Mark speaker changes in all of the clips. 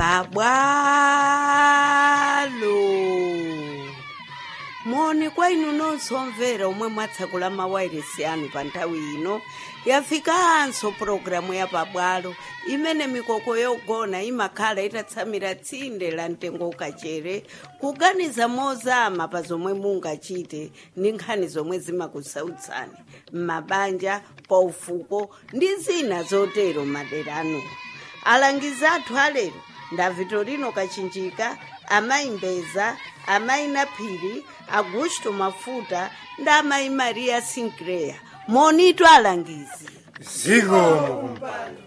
Speaker 1: pabwalo moni kwa inu nonse omvera omwe mwatsekula mawairesi anu pa nthawi ino yafikanso pulogalamu ya pabwalo imene mikoko yogona imakhala itatsamira tsinde la mtengo ukachere kuganiza mozama pa zomwe mungachite ndi nkhani zomwe zimakusautsani m'mabanja paufuko ndi zina zotero madera anu alangizi athu alero nda vitorino kachinjika amayi mbeza amayi naphiri augusto mafuta ndi amayi maria sinclair monitu alangizi
Speaker 2: zikomo kumpando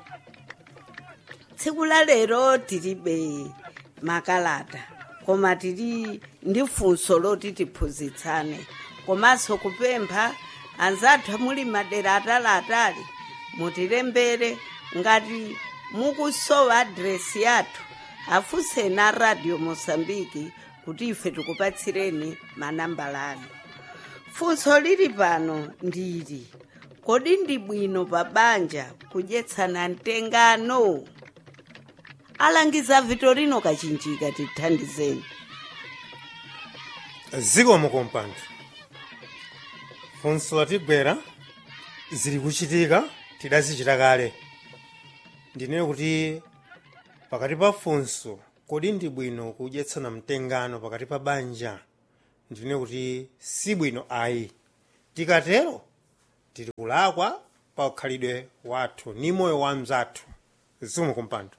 Speaker 1: tsiku la lero tilibe makalata koma tili ndi funso loti tiphunzitsane komanso kupempha anzathu muli madera ataliatali mutilembere ngati mukusowa adresi yathu afunseni a radio mosambiki kuti ife tikupatsireni manambala anu funso lili pano ndili kodi ndi bwino pa banja kudyetsana mtengano alangiza vitorino kachinjika tithandizeni
Speaker 2: zikomo kumpando funso latigwera zili kuchitika tidazichita kale ndinene kuti pakati pa funso kodi ndi bwino kudyetsana mtengano pakati pa banja ndinene kuti si bwino ayi tikatero tili kulakwa pa ukhalidwe wathu ni moyo wa mzathu zikomo kumpando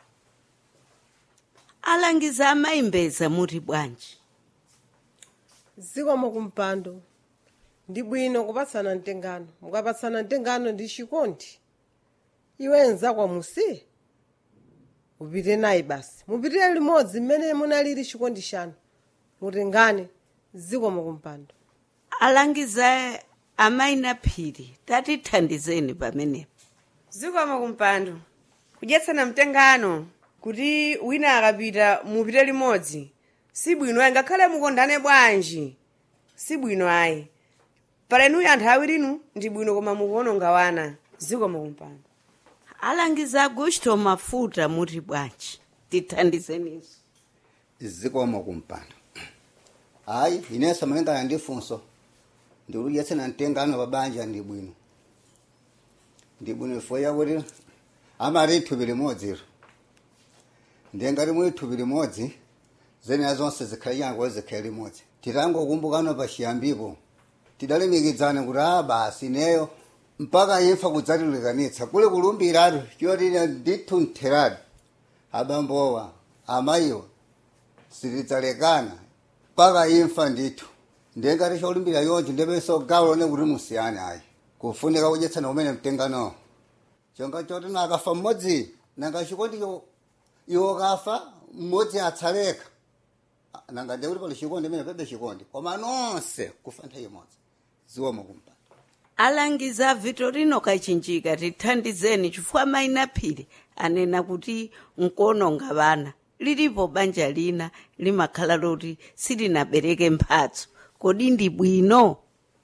Speaker 1: alangiza amayimbeza muti bwanji
Speaker 3: zikomo kumpando ndi bwino kupatsana mtengano mukapatsana mtengano ndi chikondi iwe nzakwa musi upite naye basi mupitire limodzi mmene munalili chikondi chanu mutengane zikomo kumpando
Speaker 1: alangiza amayi naphiri tatithandizeni pamenepo
Speaker 4: zikomo kumpando kudyetsana mtengano kuti wina akapita mupite limodzi si bwino ayi ngakhale mukondane bwanji si bwino ayi palenuyo anthu awirinu ndi bwino koma mukuononga wana zikomo kumpando
Speaker 1: alangiza augusto mafuta muti bwanji tithandizeniso
Speaker 5: zikomo kumpando hayi inenso malingana ndi funso ndikudyetsana mtengano pa banja ndi bwino ndi bwino ifo yakuti amati thupi limodziro ndengati muli thupi limodzi zenera zonse zikhale changu zikhale limodzi titangokumbukana pa chiyambipo tidalimikidzana kuti a basi neyo mpaka imfa kudzatilekanitsa kuli kulumbiratu choti ndithu ntheratu abambowa amayiwa sitidzalekana mpaka imfa ndithu ndengati cholumbira yonje ndipenso gawo lone kuti musiyane ayi kufunika kudyetsana kumene mtenganowo chonga choti nakafa mmodzi nanga chikondicho iwo kafa mmodzi atsaleka nanga ndekuti pali chikondi imene pebe chikondi koma nonse kufa nthawi imodzi zikomo kumpando
Speaker 1: alangiza vitorino kachinjika tithandizeni chifukwa mayi naphiri anena kuti nkuononga vana lilipo banja lina limakhala loti silinabereke mphatso kodi ndi bwino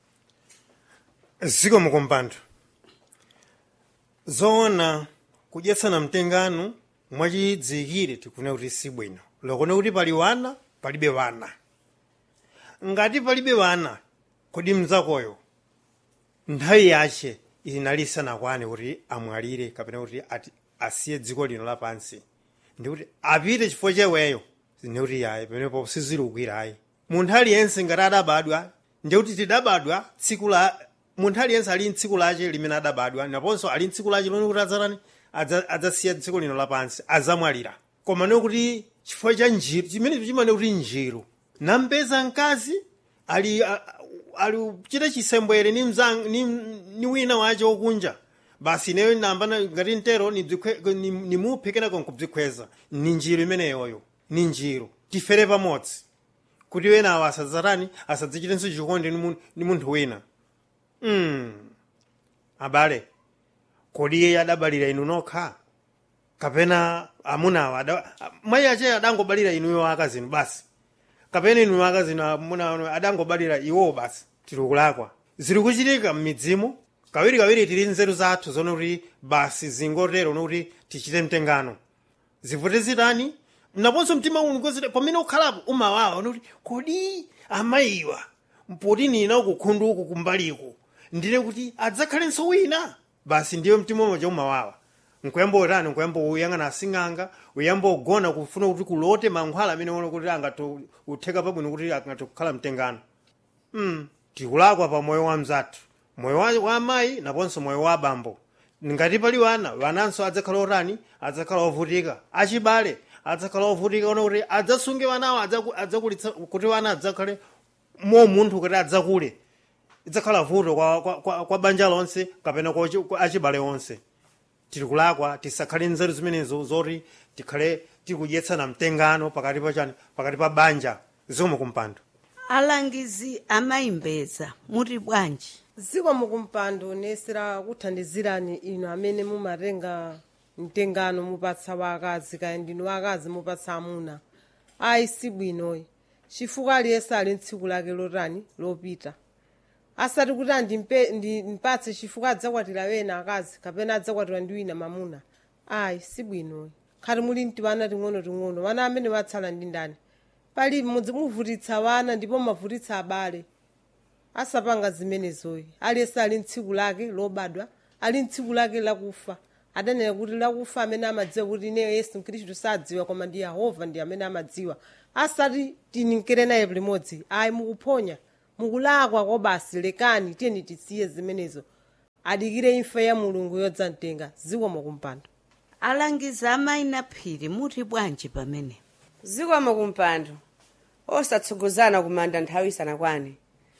Speaker 2: zikomo kumpando zoona kudyetsana mtengano mwachidzikire tikune kuti si bwino lokone kuti pali wana palibe wana ngati palibe wana kodi mzakoyo nthawi yace inali isanakwane kuti amwalire kapena kuti ati asiye dziko lino lapansi ndikuti apite chifukwa cheweyo ndikuti yayi pamenepo sizilukira ayi munthu aliyense ngati adabadwa ndikuti tidabadwa tsiku la munthu aliyense ali mtsiku lace limene adabadwa naponso ali mtsiku lace lomwe kuti adzatani adza- adzasiya dziko lino lapansi adzamwalira koma nekuti chifukwa cha njiru chimene chimane kuti njiru nampeza mkazi ali a- ali kuchita chisembwere ni, mzang, ni, ni wina wace wokunja basi ineyo nambana ngati ntero nibzikwe- ni- nimuphe kenako nkubzikhweza ni njiru imeneyoyo ni njiru tifere pamodzi kuti wenawo asadzatani asadzichitenso chikondi ni mun- ni munthu wina mm. abale kodi iye adabalira inu nokha kapena amunawo ada- mayi ache adangobalira inuyo akazinu basi kapena inu akazinu amuna adangobalira iwo basi tiri kulakwa ziri kuchitika m'midzimu kawiri kawiri tili nzeru zathu zono kuti basi zingotero nokuti tichite mtengano zivute zitani naponso mtima uno kozita pamene ukhalapo umawawa unokuti kodi amayiwa mpoti nina ukukhundu uku kumbaliko ndine kuti adzakhalenso wina basi ndiyo mtima umoja umawawa nkuyamba utani nkuyamba uyang'ana asing'anga uyamba ugona kufuna kuti kulote mankhwala amene uona kuti angathe utheka pabwino kuti angathe kukhala mtengano mm. tikulakwa pa moyo wa mzathu moyo wa, wa amayi naponso moyo wa abambo ngati pali wana wananso adzakhala otani adzakhala ovutika achibale adzakhala ovutika ona kuti adzasunge wanawo adzaku- adzakulitsa kuti wana adzakhale mo munthu kuti adzakule idzakhala vuto kwa, kwa, kwa, kwa banja lonse kapena kwa, achi- kwa achibale onse tiri kulakwa tisakhale nzeru zimenezo zoti tikhale tikudyetsana mtengano pakati pa chani pakati pa banja zomwe kumpando
Speaker 1: alangizi amayimbeza muti bwanji
Speaker 3: ziko mukumpando nesera kuthandizirani inu amene mumatenga mtengano mupatsa wakazi kaya ndinu wakazi mupatsa amuna ayi sibwinoyi chifukwa aliyense ali ntsiku lake lotani lopita asati kuti andimpe- ndi- ndipatse chifukwa adzakwatira wena akazi kapena adzakwatira ndi wina mamuna ayi sibwinoyi khati muli mti wana ting'ono-ting'ono wana amene watsala ndi ndani pali mudzi muvutitsa wana ndipo mavutitsa abale asapanga zimenezoyi aliyense ali ntsiku lake lobadwa ali ntsiku lake lakufa adanena kuti lakufa amene amadziwa kuti ineyo yesu mkhristu sadziwa koma ndi yehova ndi amene amadziwa asati tininkere naye limodzi ayi mukuphonya mukulakwa kobasi lekani tiyeni tisiye zimenezo adikire imfa ya mulungu yodzamtenga zikomo kumpando
Speaker 1: alangizi amayina phiri muti bwanji pamene
Speaker 4: zikomo kumpando osatsogozana kumanda nthawi isanakwane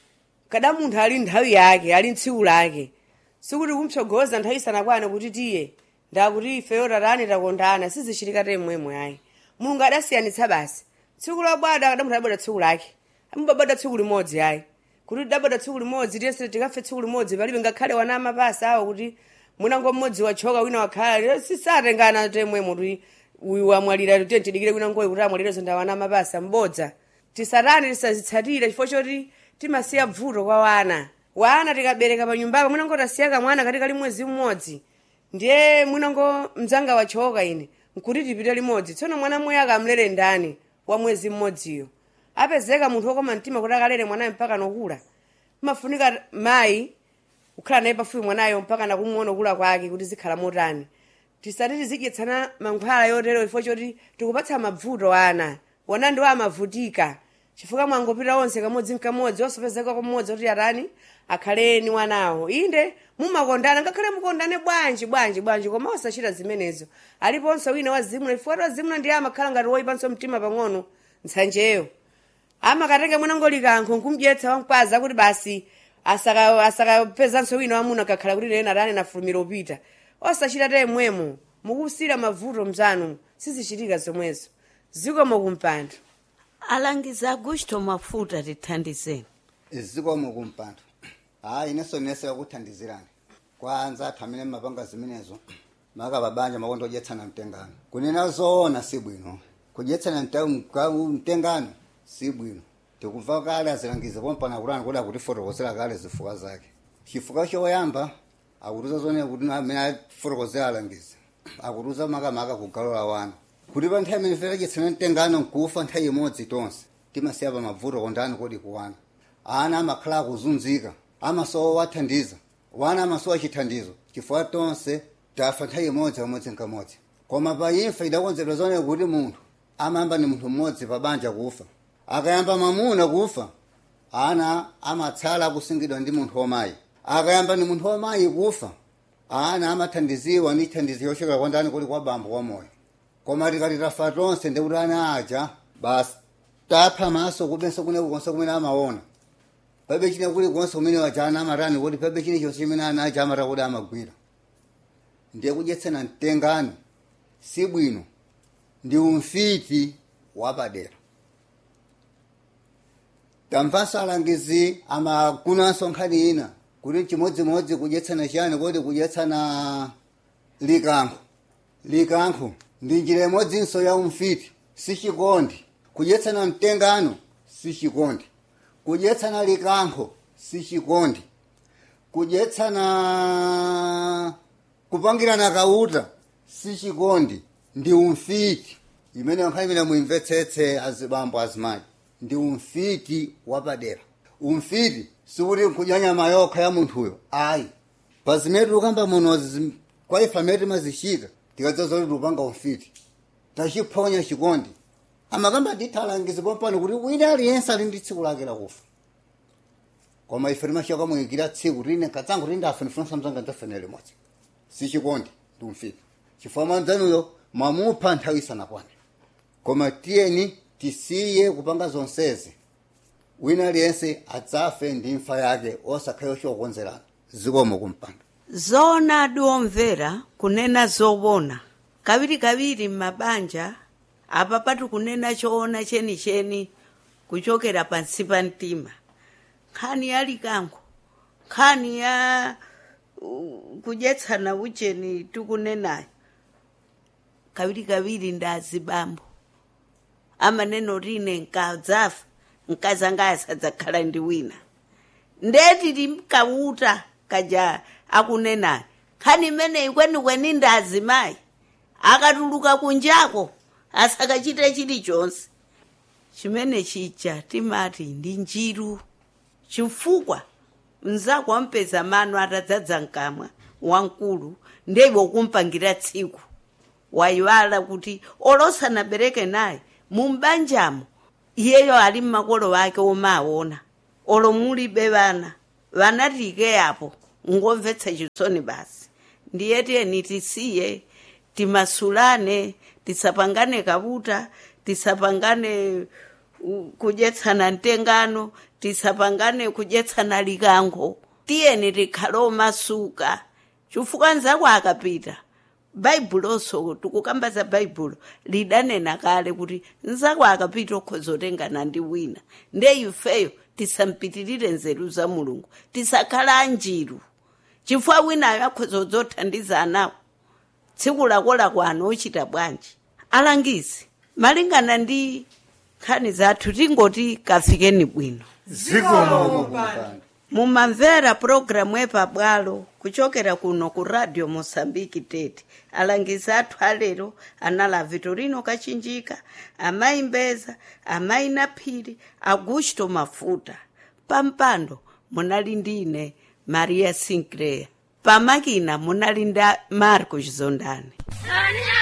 Speaker 4: kada munthu ali nthawi yake ali ntsiku lake sikuti kumtsogoza nthawi isanakwane kuti tiye ndakuti ifeyo tatani takondana sizichitika temwemwe ayi mulungu adasiyanitsa basi tsiku lobwada kada munthu adabwada tsiku lake amubabada tsiku limodzi ayi kuti tidabwada tsiku limodzi tiyense tikafe tsiku limodzi palibe ngakhale wana amapasi awo kuti mwinango mmodzi wachoka wina wakhala sisatengana temwemwe kuti uyu wamwalira tiye tidikire wina ngoyi kuti amwalirezo ndawana amapasi ambodza tisatani tisazitsatira chifukwa choti timasiya bvuto kwa wana wana tikabereka pa nyumbapo mwinango tasiya kamwana kati kali mwezi mmodzi ndiye mwinango mdzanga wachoka ine nkuti tipite limodzi tsono mwana mmoyo akamlere ndani wa mwezi mmodziyo apezeka munthu wokoma mtima kuti akalere mwanayo mpaka nokula mafunika mayi kukhala naye pafupi mwanayo mpaka nakumuona kula kwake kuti zikhala motani tisati tizidyetsana mankhwala yotero chifukwa choti tikupatsa mavuto ana wana ndiwo amavutika chifukwa mwangopita onse kamodzi mkamodzi osapezeka kumodzi kuti atani akhaleni wanawo inde mumakondana ngakhale mukondane bwanji bwanji bwanji koma osachita zimenezo aliponso wina wazimuna chifukwa ti wazimuna ndiye amakhala ngati woyipanso mtima pang'ono ntsanjeyo amakatenga mwanango likankho nkumdyetsa wankwaza kuti basi asaka- asakapezanso wina wamuna kakhala kuti lena atani nafulumira upita osachita temwemo mukusira mavuto mzanu sizichitika zomwezo zikomo kumpando
Speaker 1: alangizi agusto mafuta tithandizeni
Speaker 5: zikomo kumpando hayi ineso nesera kuthandizirani kwanza athu amene mapanga zimenezo maka babanja makondo odyetsana mtengano kunena zoona si bwino kudyetsana mta- mka- mtengano si bwino tikumva kale azilangiza pompana kulani kuti akutifotokozera kale zifukwa zake chifukwa choyamba akutiza zone kuti amene afotokozera alangiza akutiza makamaka kugalola wana kuti pa nthawi imene ife tadyetsana mtengano nkufa nthawi imodzi tonse timasiya pa mavuto kondani kodi kuwana ana amakhala akuzunzika amasowa wathandiza wana amasowa chithandizo chifukwa tonse tafa nthawi imodzi pamodzi nkamodzi koma pa imfa idakonzedwa zone kuti munthu amayamba ni munthu mmodzi pa banja kufa akayamba mamuna kufa ana amatsala akusungidwa ndi munthu wamayi akayamba ni munthu wamayi kufa ana amathandiziwa ndi thandizo yochokera kwa ndani kuli kwa bambo wamoyo koma tikati tafa tonse ndikuti ana aja basi tapha maso kubenso kuneku konse kumene amaona pabe chine kuli konse kumene waja ana amatani kuti pabe chine chonse chimene ana aja amata kuti amagwira ndiye kudyetsana mtengano si bwino ndi umfiti wapadera tamvanso alangizi amakunanso nkhani ina kuti chimodzimodzi kudyetsana chiyani kuti kudyetsana likankho likankho ndi njira imodzinso ya umfiti si chikondi kudyetsana mtengano si chikondi kudyetsana likankho si chikondi kudyetsana kupangirana kauta si chikondi ndi umfiti imene nkhani imene muimvetsetse azibambo azimayi ndi umfiti wapadera umfiti sikuti nkudya nyama yokha ya munthuyo ayi pa zimene tikukamba muno zi- kwa ife amene timazichita tikadzaza kuti tikupanga umfiti tachiphonya chikondi amakamba ndithalangiza pompano kuti wina aliyense ali ndi tsiku lake lakufa koma ife timachoka muyikira tsiku tine katsango kuti ndafe ndifunsa mzanga ndafenere limodzi si chikondi ndi umfiti chifukwa mwanzanuyo mwamupha nthawi isanakwane koma tiyeni tisiye kupanga zonsezi wina aliyense adzafe ndi imfa yake osakhale chokonzerana zikomo kumpanda
Speaker 1: zona adiomvera kunena zowona kawirikawiri m'mabanja apa pati kunena choona chenicheni kuchokera pansi pa mtima nkhani ya likango nkhani ya uh, kudyetsana ucheni tikunenayo kawirikawiri ndazibambo amaneno rine nkadzafa mkazi anga asadzakhala ndi wina ndeti timkauta kaja akunenayo nkhani imeneyi kwenikweni ndazimayi akatuluka kunjako asakachite chilichonse chimene chija timati ndi njiru chifukwa mnzako wampeza mano atadzadza mkamwa wamkulu ndeiwe kumpangira tsiku wayiwala kuti olosanabereke naye mumbanjamo iyeyo ali mmakolo wake omaona olo mulibe vana vana tike apo ngomvetsa chisoni basi ndiye tiyeni tisiye timasulane tisapangane kabuta tisapangane uh, kudyetsana mtengano tisapangane kudyetsana likango tiyeni tikhale omasuka chifukwa nzako akapita baibuloso tikukamba za baibulo lidanena kale kuti nzako akapita okhoza otengana ndi wina nde ifeyo tisampitirire nzeru za mulungu tisakhala anjiru chifukwa winayo akhoza odzothandiza anawo tsiku lakolako ano ochita bwanji alangizi malingana ndi nkhani zathu tingoti kafikeni bwino
Speaker 2: zikomo
Speaker 5: kumpanda
Speaker 1: mumamvera pulogalamu epabwalo kuchokera kuno ku radio mosambiki tete alangizi athu alero anali vitorino kachinjika amayi mbeza amayi naphiri augusto mafuta pampando munali ndine maria sinclair pamakina munali nda marcos zondani